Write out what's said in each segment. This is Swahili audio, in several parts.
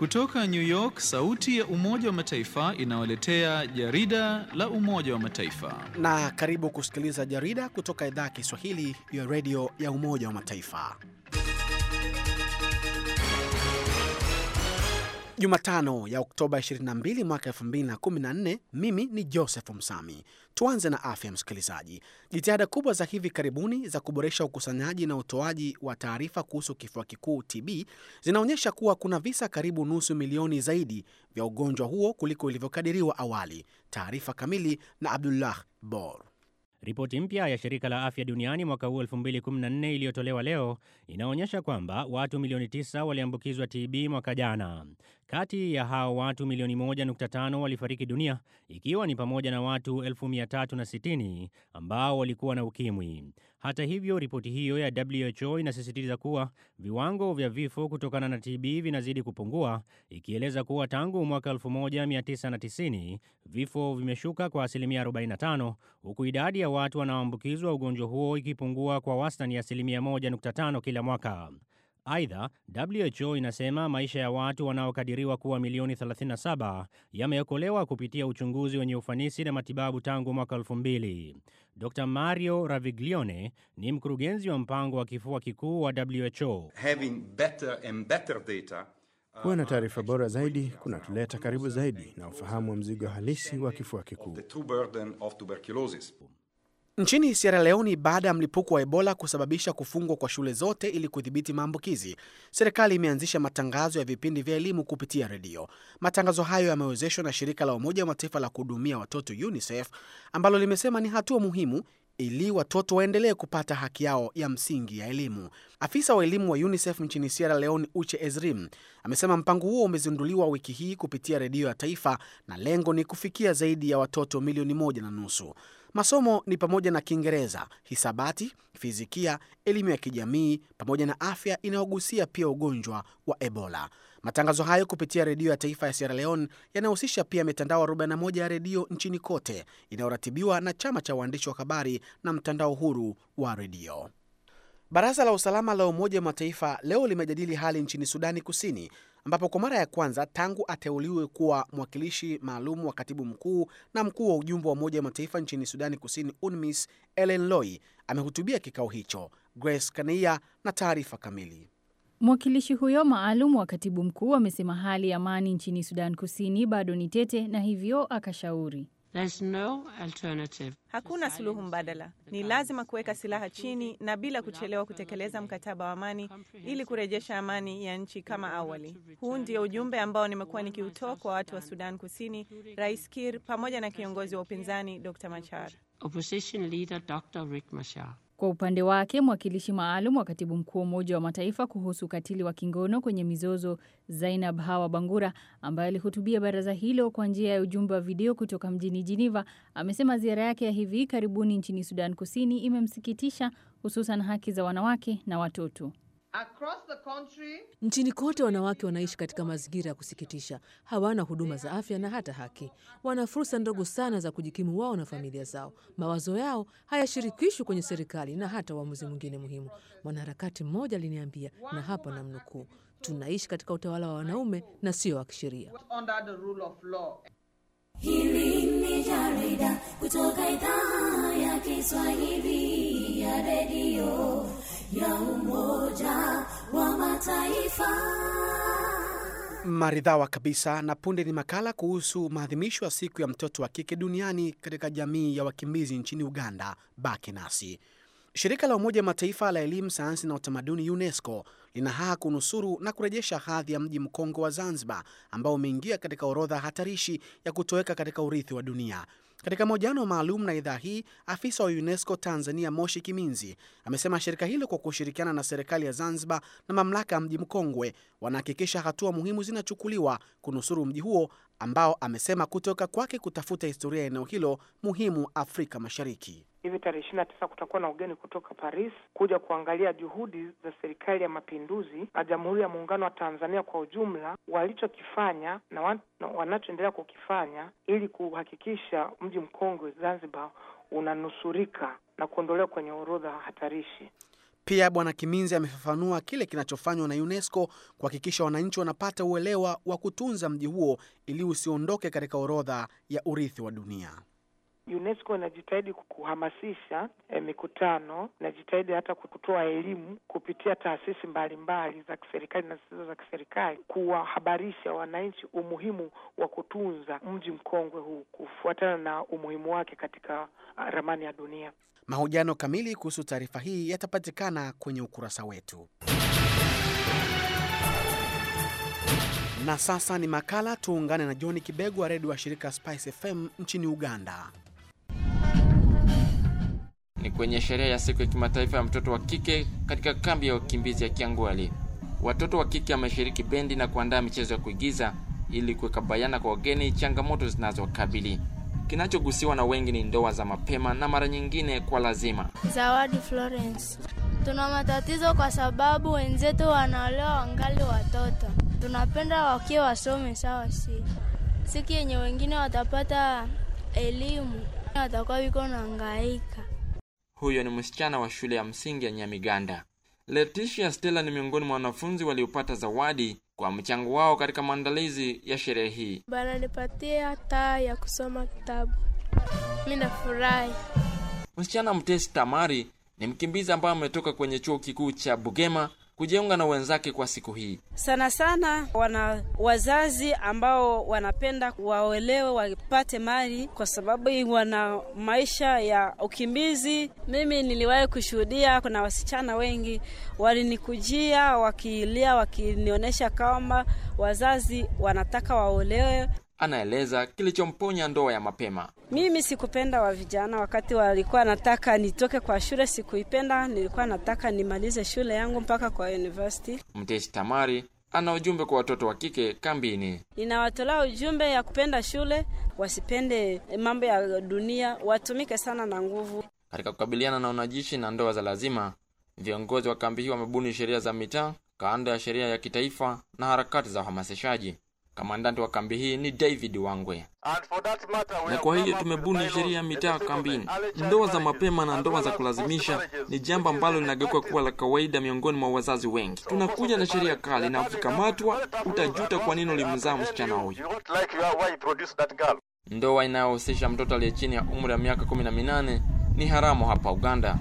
Kutoka New York, sauti ya Umoja wa Mataifa inawaletea jarida la Umoja wa Mataifa. Na karibu kusikiliza jarida kutoka idhaa ya Kiswahili ya redio ya Umoja wa Mataifa. Jumatano ya Oktoba 22 mwaka 2014. Mimi ni Joseph Msami. Tuanze na afya, msikilizaji. Jitihada kubwa za hivi karibuni za kuboresha ukusanyaji na utoaji wa taarifa kuhusu kifua kikuu TB zinaonyesha kuwa kuna visa karibu nusu milioni zaidi vya ugonjwa huo kuliko ilivyokadiriwa awali. Taarifa kamili na Abdullah Bor. Ripoti mpya ya shirika la afya duniani mwaka huu 2014 iliyotolewa leo inaonyesha kwamba watu milioni 9 waliambukizwa TB mwaka jana. Kati ya hao watu milioni 1.5 walifariki dunia, ikiwa ni pamoja na watu 360,000 ambao walikuwa na ukimwi. Hata hivyo, ripoti hiyo ya WHO inasisitiza kuwa viwango vya vifo kutokana na TB vinazidi kupungua, ikieleza kuwa tangu mwaka 1990 vifo vimeshuka kwa asilimia 45 huku idadi ya watu wanaoambukizwa ugonjwa huo ikipungua kwa wastani ya asilimia 1.5 kila mwaka. Aidha, WHO inasema maisha ya watu wanaokadiriwa kuwa milioni 37 yameokolewa kupitia uchunguzi wenye ufanisi na matibabu tangu mwaka 2000. Dr. Mario Raviglione ni mkurugenzi wa mpango wa kifua kikuu wa WHO. Having better and better data Kuwa na taarifa bora zaidi kunatuleta karibu zaidi na ufahamu wa mzigo halisi wa kifua kikuu. the true burden of tuberculosis. Nchini Sierra Leone, baada ya mlipuko wa Ebola kusababisha kufungwa kwa shule zote ili kudhibiti maambukizi, serikali imeanzisha matangazo ya vipindi vya elimu kupitia redio. Matangazo hayo yamewezeshwa na shirika la Umoja wa Mataifa la kuhudumia watoto UNICEF, ambalo limesema ni hatua muhimu ili watoto waendelee kupata haki yao ya msingi ya elimu. Afisa wa elimu wa UNICEF nchini Sierra Leone, Uche Ezrim, amesema mpango huo umezinduliwa wiki hii kupitia redio ya taifa na lengo ni kufikia zaidi ya watoto milioni moja na nusu. Masomo ni pamoja na Kiingereza, hisabati, fizikia, elimu ya kijamii pamoja na afya inayogusia pia ugonjwa wa Ebola. Matangazo hayo kupitia redio ya taifa ya Sierra Leone yanahusisha pia mitandao 41 ya redio nchini kote inayoratibiwa na chama cha waandishi wa habari na mtandao huru wa redio. Baraza la usalama la Umoja wa Mataifa leo limejadili hali nchini Sudani Kusini, ambapo kwa mara ya kwanza tangu ateuliwe kuwa mwakilishi maalum wa katibu mkuu na mkuu wa ujumbe wa Umoja wa Mataifa nchini Sudani Kusini, UNMISS, Ellen Loi amehutubia kikao hicho. Grace Kania na taarifa kamili. Mwakilishi huyo maalum wa katibu mkuu amesema hali ya amani nchini Sudan Kusini bado ni tete, na hivyo akashauri There's no alternative. Hakuna suluhu mbadala. Ni lazima kuweka silaha chini na bila kuchelewa kutekeleza mkataba wa amani ili kurejesha amani ya nchi kama awali. Huu ndio ujumbe ambao nimekuwa nikiutoa kwa watu wa Sudan Kusini, Rais Kir pamoja na kiongozi wa upinzani Dr. Machar. Opposition leader Dr. Riek Machar. Kwa upande wake mwakilishi maalum wa katibu mkuu wa Umoja wa Mataifa kuhusu ukatili wa kingono kwenye mizozo Zainab Hawa Bangura, ambaye alihutubia baraza hilo kwa njia ya ujumbe wa video kutoka mjini Geneva, amesema ziara yake ya hivi karibuni nchini Sudan Kusini imemsikitisha, hususan haki za wanawake na watoto. Nchini kote wanawake wanaishi katika mazingira ya kusikitisha. Hawana huduma za afya na hata haki. Wana fursa ndogo sana za kujikimu wao na familia zao. Mawazo yao hayashirikishwi kwenye serikali na hata uamuzi mwingine muhimu. Mwanaharakati mmoja aliniambia, na hapa namnukuu, tunaishi katika utawala wa wanaume na sio wa kisheria. Hili ni jarida kutoka idhaa ya Kiswahili ya redio ya Umoja wa Mataifa. Maridhawa kabisa. Na punde ni makala kuhusu maadhimisho ya siku ya mtoto wa kike duniani katika jamii ya wakimbizi nchini Uganda. Baki nasi. Shirika la Umoja wa Mataifa la Elimu, Sayansi na Utamaduni, UNESCO, lina haa kunusuru na kurejesha hadhi ya mji mkongwe wa Zanzibar ambao umeingia katika orodha hatarishi ya kutoweka katika urithi wa dunia. Katika mahojiano maalum na idhaa hii, afisa wa UNESCO Tanzania Moshi Kiminzi amesema shirika hilo kwa kushirikiana na serikali ya Zanzibar na mamlaka ya mji mkongwe wanahakikisha hatua muhimu zinachukuliwa kunusuru mji huo ambao amesema kutoka kwake kutafuta historia ya eneo hilo muhimu Afrika Mashariki. Hivi tarehe ishirini na tisa kutakuwa na ugeni kutoka Paris kuja kuangalia juhudi za serikali ya mapinduzi na Jamhuri ya Muungano wa Tanzania kwa ujumla walichokifanya na wan, na wanachoendelea kukifanya ili kuhakikisha mji mkongwe Zanzibar unanusurika na kuondolewa kwenye orodha hatarishi. Pia Bwana Kiminzi amefafanua kile kinachofanywa na UNESCO kuhakikisha wananchi wanapata uelewa wa kutunza mji huo ili usiondoke katika orodha ya urithi wa dunia. UNESCO inajitahidi kuhamasisha eh, mikutano, inajitahidi hata kutoa elimu kupitia taasisi mbalimbali za kiserikali na zisizo za kiserikali, kuwahabarisha wananchi umuhimu wa kutunza mji mkongwe huu kufuatana na umuhimu wake katika ah, ramani ya dunia. Mahojiano kamili kuhusu taarifa hii yatapatikana kwenye ukurasa wetu. Na sasa ni makala. Tuungane na John Kibego wa redio wa shirika Spice FM nchini Uganda. Ni kwenye sherehe ya siku ya kimataifa ya mtoto wa kike katika kambi ya wakimbizi ya Kiangwali. Watoto wa kike wameshiriki bendi na kuandaa michezo ya kuigiza ili kuweka bayana kwa wageni changamoto zinazowakabili. Kinachogusiwa na wengi ni ndoa za mapema na mara nyingine kwa lazima. Zawadi Florence. Tuna matatizo kwa sababu wenzetu wanaolewa wangali watoto. Tunapenda wakiwa wasome sawa, si siki yenye wengine watapata elimu watakuwa wiko na hangaika. Huyo ni msichana wa shule ya msingi ya Nyamiganda. Leticia Stella ni miongoni mwa wanafunzi waliopata zawadi kwa mchango wao katika maandalizi ya sherehe hii. Bananipatia taa ya kusoma kitabu, mi nafurahi. Msichana Mtesi Tamari ni mkimbizi ambaye ametoka kwenye chuo kikuu cha Bugema kujiunga na wenzake kwa siku hii. Sana sana wana wazazi ambao wanapenda waolewe wapate mali, kwa sababu wana maisha ya ukimbizi. Mimi niliwahi kushuhudia, kuna wasichana wengi walinikujia wakilia, wakinionyesha kwamba wazazi wanataka waolewe. Anaeleza kilichomponya ndoa ya mapema. Mimi sikupenda wa vijana wakati walikuwa nataka nitoke kwa shule, sikuipenda. Nilikuwa nataka nimalize shule yangu mpaka kwa university. Mtesi Tamari ana ujumbe kwa watoto wa kike kambini. Ninawatolea ujumbe ya kupenda shule, wasipende mambo ya dunia, watumike sana na nguvu. Katika kukabiliana na unajishi na ndoa za lazima, viongozi wa kambi hii wamebuni sheria za mitaa, kando ya sheria ya kitaifa na harakati za uhamasishaji. Kamandanti wa kambi hii ni David Wangwe. Na kwa hiyo tumebuni sheria ya mitaa kambini. Ndoa za mapema na ndoa za kulazimisha ni jambo ambalo linageuka kuwa la kawaida miongoni mwa wazazi wengi. Tunakuja na sheria kali, na ukikamatwa utajuta kwa nini ulimzaa msichana huyu. Ndoa inayohusisha mtoto aliye chini ya umri wa miaka kumi na minane ni haramu hapa Uganda.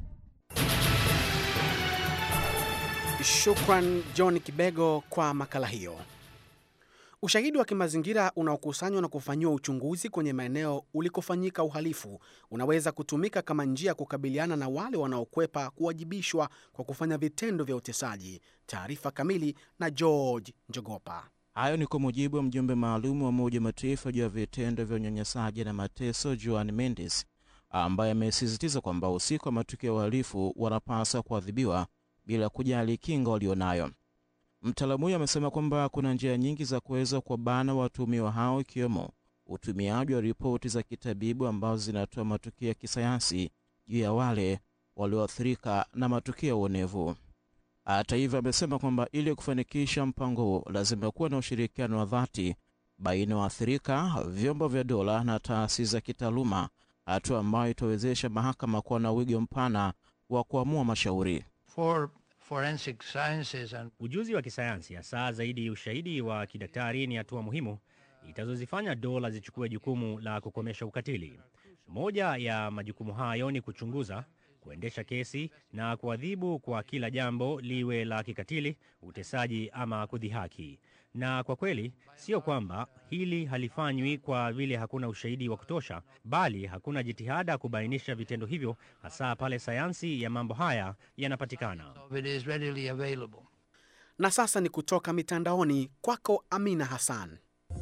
Shukran John Kibego kwa makala hiyo. Ushahidi wa kimazingira unaokusanywa na kufanyiwa uchunguzi kwenye maeneo ulikofanyika uhalifu unaweza kutumika kama njia ya kukabiliana na wale wanaokwepa kuwajibishwa kwa kufanya vitendo vya utesaji. Taarifa kamili na George Njogopa. Hayo ni kwa mujibu wa mjumbe maalum wa Umoja wa Mataifa juu ya vitendo vya unyanyasaji na mateso, Joan Mendes, ambaye amesisitiza kwamba wahusika wa matukio ya uhalifu wanapaswa kuadhibiwa bila kujali kinga walionayo. Mtaalamu huyo amesema kwamba kuna njia nyingi za kuweza kuwabana watuhumiwa hao ikiwemo utumiaji wa ripoti za kitabibu ambazo zinatoa matukio ya kisayansi juu ya wale walioathirika na matukio ya uonevu. Hata hivyo, amesema kwamba ili kufanikisha mpango huo lazima kuwa na ushirikiano wa dhati baina ya waathirika, vyombo vya dola na taasisi za kitaaluma, hatua ambayo itawezesha mahakama kuwa na wigo mpana wa kuamua mashauri For forensic sciences and Ujuzi wa kisayansi hasa zaidi ushahidi wa kidaktari ni hatua muhimu itazozifanya dola zichukue jukumu la kukomesha ukatili. Moja ya majukumu hayo ni kuchunguza, kuendesha kesi na kuadhibu kwa kila jambo liwe la kikatili, utesaji ama kudhihaki. Na kwa kweli sio kwamba hili halifanywi kwa vile hakuna ushahidi wa kutosha, bali hakuna jitihada kubainisha vitendo hivyo, hasa pale sayansi ya mambo haya yanapatikana. it is readily available. Na sasa ni kutoka mitandaoni kwako, Amina Hassan.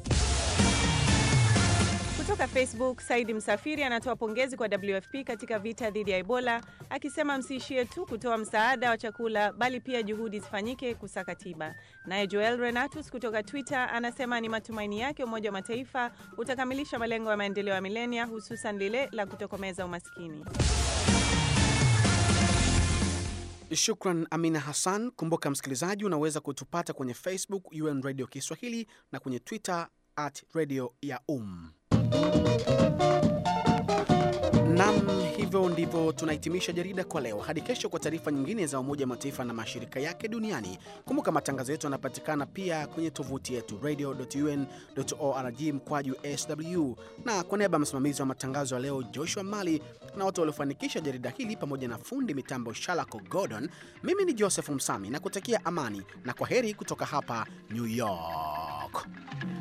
Kutoka Facebook, Saidi Msafiri anatoa pongezi kwa WFP katika vita dhidi ya Ebola, akisema msiishie tu kutoa msaada wa chakula, bali pia juhudi zifanyike kusaka tiba. Naye Joel Renatus kutoka Twitter anasema ni matumaini yake Umoja wa Mataifa utakamilisha malengo ya maendeleo ya milenia, hususan lile la kutokomeza umaskini. Shukran Amina Hassan. Kumbuka msikilizaji, unaweza kutupata kwenye Facebook UN Radio Kiswahili na kwenye Twitter at radio ya um. Nam, hivyo ndivyo ndivyo tunahitimisha jarida kwa leo. Hadi kesho kwa taarifa nyingine za Umoja wa Mataifa na mashirika yake duniani. Kumbuka matangazo yetu yanapatikana pia kwenye tovuti yetu radio.un.org mkwaju sw. Na kwa niaba ya msimamizi wa matangazo ya leo Joshua Mali na watu waliofanikisha jarida hili pamoja na fundi mitambo Shalako Gordon, mimi ni Joseph Msami na kutakia amani na kwa heri kutoka hapa New York.